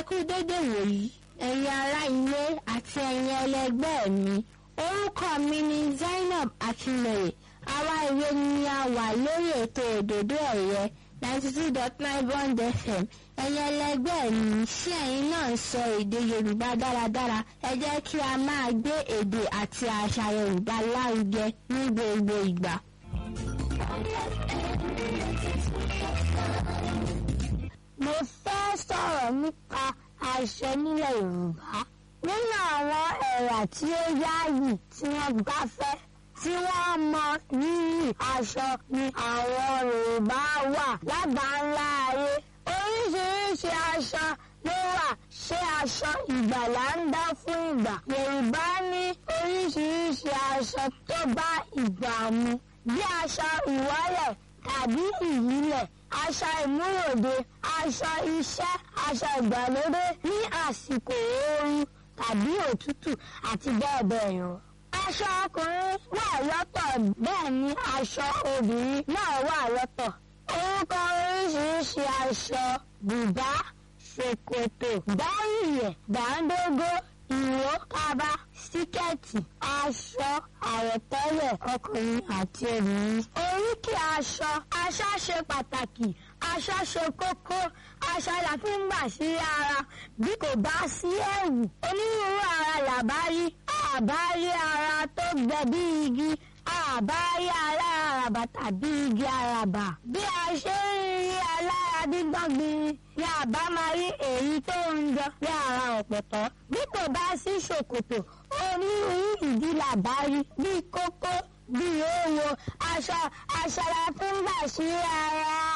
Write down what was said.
kú dédé wòyí ẹ̀yin ará ilé àti ẹ̀yin ẹlẹgbẹ́ mi orúkọ mi ni Zainab Akinleye àwa ìwé ni a wà lórí ètò òdòdó ẹ̀yẹ ninety two dot nine bond fm ẹ̀yin ẹlẹgbẹ́ mi ṣé ẹ̀yin náà ń sọ èdè Yorùbá dáradára ẹ jẹ́ kí a máa gbé èdè àti àṣà Yorùbá lárugẹ ní gbogbo ìgbà. mo fẹ́ sọ̀rọ̀ nípa aṣọ nílẹ̀ Yorùbá nínú àwọn ẹ̀yà tí ó yáàyì tí wọ́n gbáfẹ́ tí wọ́n mọ rírì aṣọ ni àwọn Yorùbá wà lágbàńlá ayé oríṣiríṣi aṣọ ló wà ṣé aṣọ ìgbàlà ń dá fún ìgbà Yorùbá ní oríṣiríṣi aṣọ tó bá ìgbà mu bí aṣọ ìwọ́lẹ̀ tàbí ìyílẹ̀ aṣọ ìmúròde aṣọ iṣẹ́ aṣọ ìgbàlódé ní àsìkò ooru tàbí òtútù àti bẹ́ẹ̀ bẹ́ẹ̀ lọ. aṣọ ọkùnrin wà lọ́tọ̀ bẹ́ẹ̀ ni aṣọ obìnrin náà wà lọ́tọ̀. orúkọ oríṣiríṣi aṣọ bùbá ṣòkòtò dáìyẹ̀ dáńdógó ìró kaba síkẹ́ẹ̀tì aṣọ àwọ̀tẹ́lẹ̀ ọkùnrin àti obìnrin. oríkì aṣọ aṣọ ṣe pàtàkì aṣọ ṣe kókó aṣọ la fi ń gbà sí ara bí kò bá sí ẹ̀wù onírúurú ara làbá rí àbá rí ara tó gbẹ bí igi àbá rí aláràbà tàbí igi àràbà bí a ṣe ń rí alára dígbọ́ngbin ni àbá máa rí èyí tó ń jọ bí ara ọ̀pọ̀tọ́ bí kò bá sí ṣòkòtò onírúurú ìdí làbá rí bí kókó bí òwò aṣọ aṣọ la fi ń gbà sí ara.